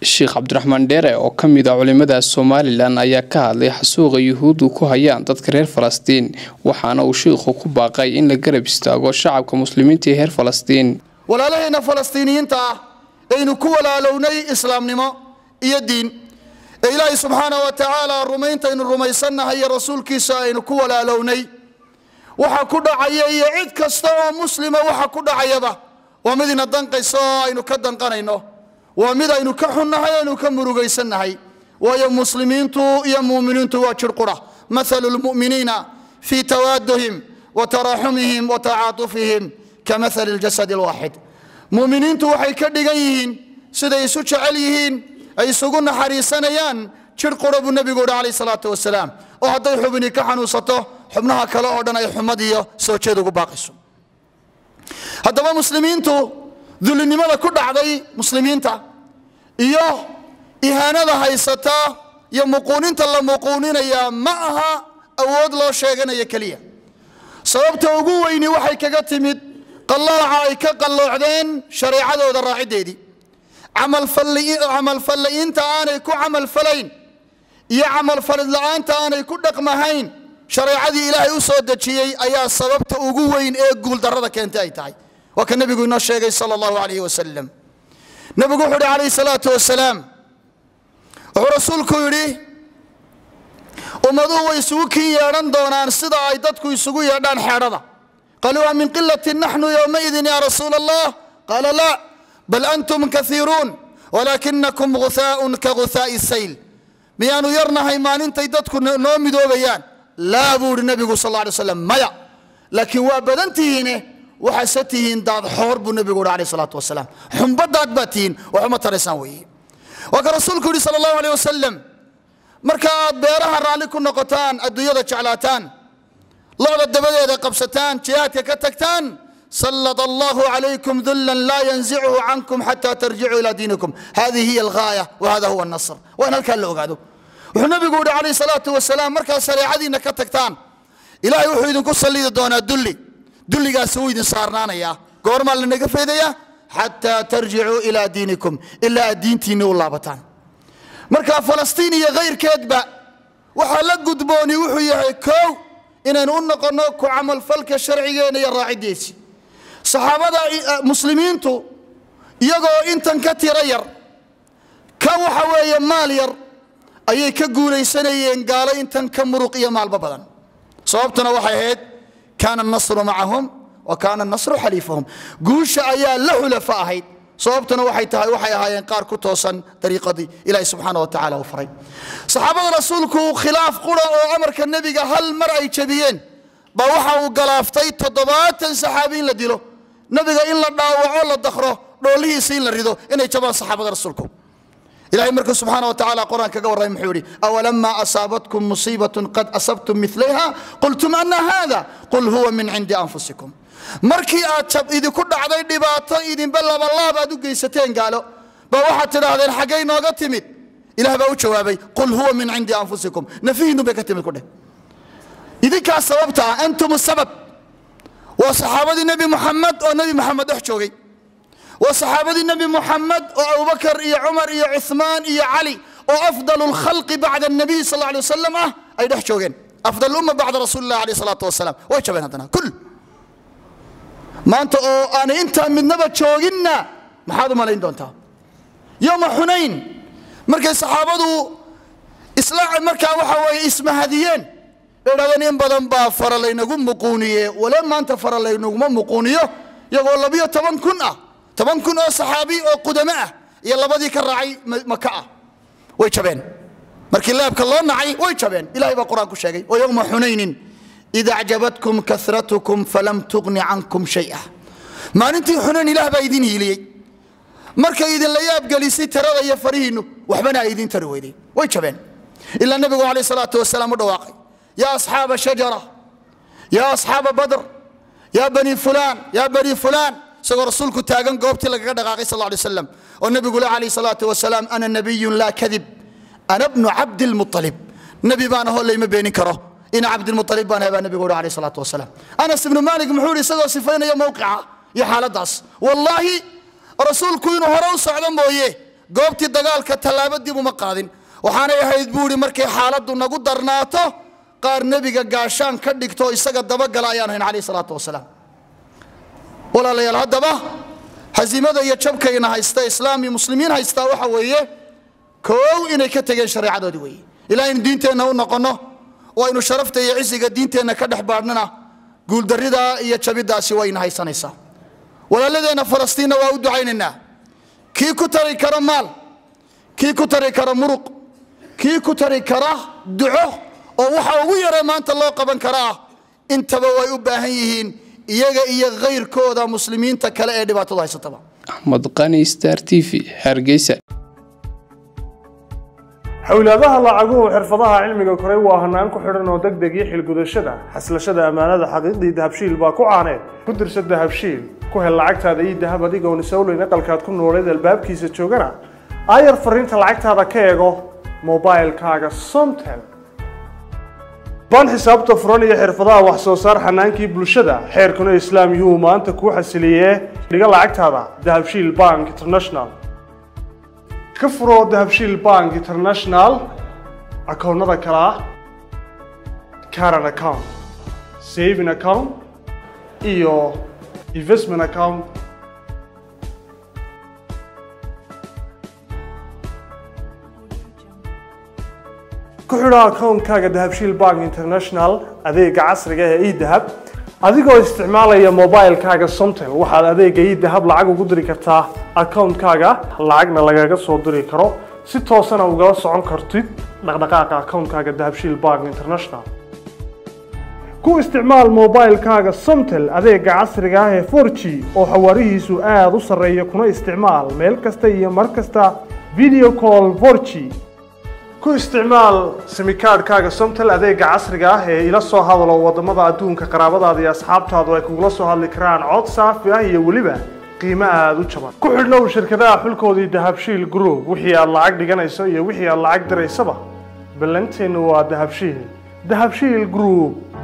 sheekh cabdiraxmaan dheere oo ka mid ah culimada somalilan ayaa ka hadlay xasuuqa yuhuuddu ku hayaan dadka reer falastiin waxaana uu sheikhu ku baaqay in la garab istaago shacabka muslimiinta ee reer falastiin walaalahayna falastiiniyiinta ah aynu ku walaalownay islaamnimo iyo diin ee ilaahay subxaana wa tacaala rumayntaynu rumaysannahay iyo rasuulkiisa aynu ku walaalownay waxa ku dhacaya iyo cid kasta oo muslima waxa ku dhacayaba waa mid ina danqayso oo aynu ka danqanayno waa mid aynu ka xunnahay aynu ka murugaysannahay waayo muslimiintu iyo muuminiintu waa jir qura mathalu lmu'miniina fii tawaaduhim wa taraaxumihim wa tacaatufihim ka mathali ljasadi alwaaxid muuminiintu waxay ka dhigan yihiin siday isu jecel yihiin ay isugu naxariisanayaan jir qura buu nebigu yihi calayh salaatu wasalaam oo hadday xubini ka xanuunsato xubnaha kale oo dhan ay xumad iyo soo jeed ugu baaqayso haddaba muslimiintu dullinimada ku dhacday muslimiinta iyo ihaanada haysata iyo muquuninta la muquuninaya ma aha awood loo sheeganayo keliya sababta ugu weyni waxay kaga timid qallooca ay ka qalloocdeen shareecadooda raaciddeedii camalfalli'iinta aanay ku camalfalayn iyo camalfalid la'aanta aanay ku dhaqmahayn shareecadii ilaahay u soo dejiyey ayaa sababta ugu weyn ee guuldarrada keentay ay tahay waa ka nebigu inoo sheegay sala allahu calayhi wasalam nebigu wuxuu yidhi calayhi salaatu wasalaam wuxuu rasuulku yidhi ummaduhu way isugu kin yeedhan doonaan sida ay dadku isugu yeedhaan xeedhada qaluu a min qilatin naxnu yowmaidin ya rasuula allah qaala laa bal antum kaiiruun walaakinakum guhaaun ka guhaa'i sayl miyaanu yarnahay maalintay dadku noo midoobayaan laa buu ihi nebigu sal alay slam maya laakiin waa badan tihiine waxaase tihiin daad xoor buu nebigu yidhi alayh salaatu wasalaam xumbadaad baa tihiin waxuma taraysaan weeye waa ka rasuulku yidhi sala allahu aleyh wasalam marka aad beeraha raalli ku noqotaan adduunyada jeclaataan locda dabadeeda qabsataan jihaadka ka tagtaan sallط allahu calaykum dullan laa yanzichu cankum xata tarjicuu ila diinikum hadihi hiy alghaaya wahada huwa nasr waa in halkaa la ogaado wuxuu nebigu yihi calayh salaatu wasalaam markaad shareecadiinna ka tagtaan ilahay wuxuu idinku sallidi doonaa dulli dulligaasi wuu idin saarnaanayaa goormaa lanaga faydayaa xataa tarjicuu ilaa diinikum ilaa aad diintiinni u laabataan marka falastiin iyo kayrkeedba waxaa la gudbooni wuxuu yahay kow inaynu u noqonno ku camalfalka sharcigeenna iyo raaciddiisi saxaabada muslimiintu iyagoo intan ka tiro yar ka waxa weeye maal yar ayay ka guulaysanayeen gaalo intan ka muruq iyo maalba badan sababtuna waxay ahayd kaana anasru macahum wa kaana anasru xaliifahum guusha ayaa la xulafa ahayd sababtuna waxay tahay waxay ahaayeen qaar ku toosan dariiqadii ilaahi subxaana wa tacala uu faray saxaabada rasuulku khilaaf qura oo amarka nebiga hal mar ay jebiyeen baa waxa uu galaaftay toddobaatan saxaabi in la dilo nebiga in la dhaawaco la dakro dhoollihiisa in la rido inay jabaan saxaabada rasuulku ilahay markuu subxaana wa tacala qur-aan kaga warramay muxuu yidhi awalamaa asaabatkum musiibatun qad asabtum milayha qultum ana hada qul huwa min cindi anfusikum markii aad jab idinku dhacday dhibaato idinba labalaab aad u geysateen gaalo baa waxaad tidhaahdeen xaggay nooga timid ilah baa u jawaabay qul huwa min cindi anfusikum nafihiinu bay ka timid ku dheh idinkaa sababta ah antum sabab waa saxaabadii nebi muxamed oo nebi muxamed dhex joogay waa saxaabadii nebi muxamed oo abubakar iyo cumar iyo cuثmaan iyo cali oo afdal اlkhalqi bacda الnabiy sal ه alيه wasalam ah ay dhex joogeen afdal umma bacda rasuuli lah alayh الsalaatu wasalaam way jabeen haddana kul maanta oo aanay intaa midnaba jooginna maxaad u malayn doontaa yowma xunayn markay saxaabadu isla markaa waxa weeye ismahadiyeen bay dhahdeen in badan baa fara laynagu muquuniye wale maanta fara laynaguma muquuniyo iyagoo labiyo toban kun ah toban kun oo saxaabi oo qudamo ah iyo labadii ka raacay maka ah way jabeen markii leebka loo nacay way jabeen ilahay baa qur-aan ku sheegay wa yowma xunaynin id acjabatkum karatkum falam tugni cankum shaya maalintii xunayn ilaah baa idin hiiliyey markay idinla yaabgelisay tirada iyo farihiinnu waxbana ay idin tari weyday way jabeen ilaa nebigu calayh salaatu wasalaam u dhawaaqay yaa asxaaba shajara yaa asxaaba badr yaa bani fulaan yaa bani fulaan isagoo rasuulku taagan goobtii lagaga dhaqaaqay sal lay slam oo nebigu le calayh salaatu wasalaam ana nabiyun laa kadib ana bnu cabdilmualib nebi baan ahoo layma beenin karo ina cabdilmualib baan ahay baa nebigu uhi alayh salaatu wasalaam anas ibnu maalik muxuu yidhi isagoo sifaynaya mowqica iyo xaaladaas wallaahi rasuulku inuu hore u socdo mooye goobtii dagaalka tallaabo dib uma qaadin waxaanay ahayd buu ihi markay xaaladdu nagu darnaato qaar nebiga gaashaan ka dhigto isaga dabagala ayaan hayn calayh salaatu wasalaam walaalayaal haddaba hasiimada iyo jabkayna haysta islaam iyo muslimiin haystaa waxa weeye koow inay ka tegeen shareecadoodii weeye ilaa aynu diinteenna u noqonno oo aynu sharafta iyo cisiga diinteenna ka dhex baadhnana guuldarridaa iyo jabiddaasi wayna haysanaysaa walaaladeenna falastiinna waa u ducaynaynaa kii ku tari kara maal kii ku tari kara muruq kii ku tari kara duco oo waxa ugu yare maanta loo qaban karaa intaba way u baahan yihiin iyaga iyo kayrkooda muslimiinta kale ee dhibaatadu haysataba axmed qani star t v hargeysa xowlaadaha lacaguhu xirfadaha cilmiga koray waa hanaan ku xidhan oo deg deg iyo xilgudashada xaslashada ammaanada xaqiiqdii dahabshiil baa ku caaneed ku dirsa dahabshiil ku hel lacagtaada ii dahab adigoon isowleyn aqalkaad ku nooleed albaabkiisa joogana aayar fariinta lacagtaada ka eego mobilkaaga somtel baan xisaabta furan iyo xirfadaha wax soo saar xanaankii bulshada xeerkuna islaam yuhu maanta kuu xasiliyee dhiga lacagtaada dahabshiil bank international ka furo dahabshiil bank international akoonnada kale ah caran account saving account iyo investment account ku xidho akoonkaaga dahabshiil bank international adeega casriga ee edahab adigoo isticmaalaya mobilkaaga somtel waxaad adeega edahab lacag ugu diri kartaa akoonkaaga lacagna lagaga soo diri karo si toosana ugala socon kartid dhaqdhaqaaqa akoonkaaga dahabshiil bank international ku isticmaal mobilkaaga somtel adeega casriga ah ee 4g oo xawaarihiisu aada u sarreeya kuna isticmaal meel kasta iyo mar kasta video call 4g ku isticmaal simikaadhkaaga somtel adeega casriga ah ee ila soo hadalo wadamada adduunka qaraabadaada iyo asxaabtaadu ay kugula soo hadli karaan cod saafi ah iyo weliba qiimo aada u jaban ku xidhnow shirkadaha xulkoodii dahabshiil group wixii aad lacag dhiganayso iyo wixii aad lacag diraysaba ballanteennu waa dahabshiil dahabshiil group